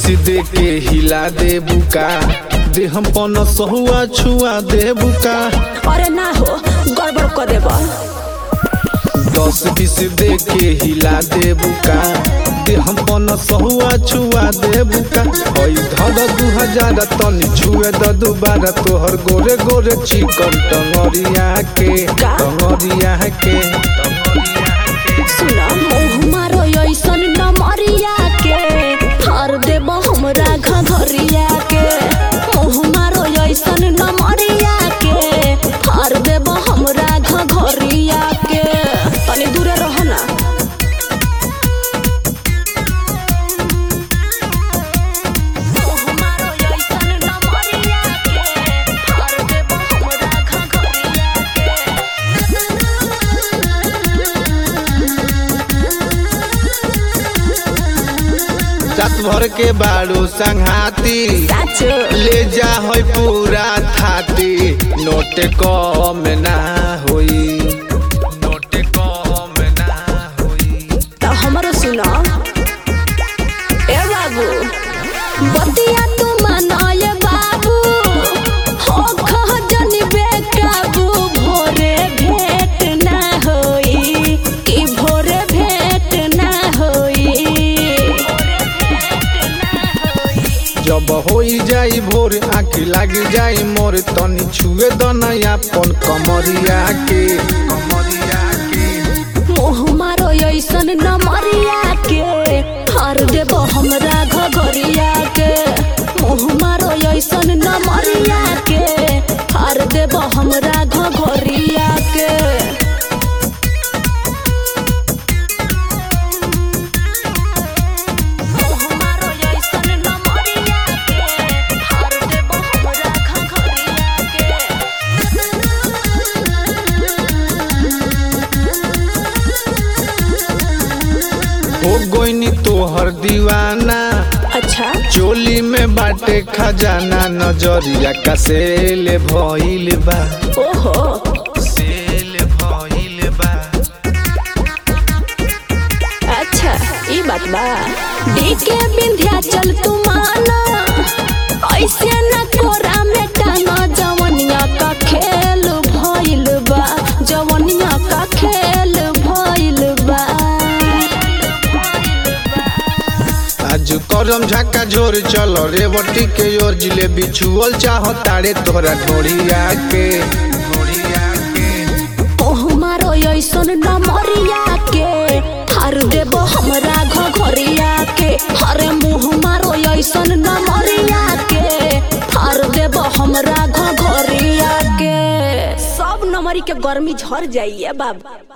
दे के हिला दे बुका दे हम पन सहुआ छुआ दे बुका अरे ना हो गड़बड़ कर देब दस बीस दे के हिला दे बुका दे हम पन सहुआ छुआ दे बुका ओई धर दू हजार तनी छुए द दुबारा तोहर गोरे गोरे चिकन टंगरिया के का? टंगरिया के सुन मुँह मारो ऐसन नमरिया के हर देब हमरा घघरिया के मुँह मारो ऐसन नमरिया के हर देब हमरा घघरिया के तनी दूरे रह ना मुँह मारो ऐसन नमरिया के हर देब हमरा घघरिया रात भर के बाड़ू संघाती साचो ले जा है पूरा थाती नोट कम ना होई नोट कम ना होई त हमरो सुन ए बाबू बतिया तू मनाय बाबू हो खह जनी बेकाबू भोरे भेट ना होई कि भोरे भेट ना होई जब होई जाई भोर आँखी लागी जाई मोर तनी छुए दनया अपन कमरिया के कमरिया के मोह मारो ऐसन नमरिया के हर देब हमरा घघरिया के मोह मारो ऐसन नमरिया के हर देब हमरा घघरिया के मोह मारो ऐसन नमरिया के हर देब हमरा घघरिया हो गोइनी तोहर दीवाना अच्छा चोली में बाटे खजाना नजरिया का सेल भइल बा ओहो सेल भइल बा अच्छा ई बात बा डीके विंध्याचल तू माना ऐसे न कोरा में टाना जवनिया का खेल भइल बा जवनिया का खेल भइल बा आज करम झाका झोर चल रेवटी के ओर जिलेबी छुअल चाह तारे तोहरा ढोरिया के ढोरिया के ओह मारो ऐसन नमरिया के हर देब हमरा घघरिया के हरे मुँह मारो ऐसन नमरिया के हर देब हमरा घघरिया के सब नमरी के गर्मी झड़ जाइए बाबा